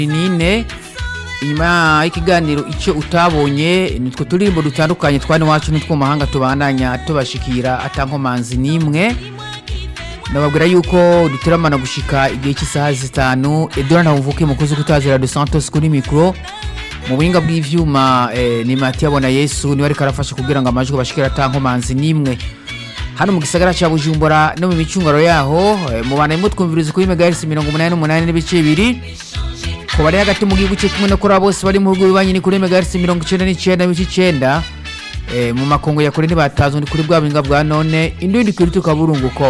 nine inyuma y'ikiganiro icyo utabonye nitwo turirimbo dutandukanye twani wacu n'utwo mu mahanga tubandanya tubashikira atankomanzi n'imwe ndababwira yuko duteramana gushika igihe cy'isaha zitanu edora ntawumvuke mukozi kutazira de santos kuri mikoro mu buhinga bw'ivyuma eh, ni mati yabona yesu niwe ariko arafasha kugira ngo amajwi bashikira atankomanzi n'imwe hano mu gisagara cya bujumbura no mu micungaro yaho eh, mubana imwe twumviriza kuri megahertz mirongo umunani n'umunani n'ibice bibiri ku bari hagati mu gihugu cyo kumwe no kuri abo bose bari mu bihugu bibanyi ni kuri megahertz mirongo icenda n'icenda n'ibice icenda eh, mu makongo ya kure ntibatazi ni kuri bwa buhinga bwa none indundi kuri tukaburunguko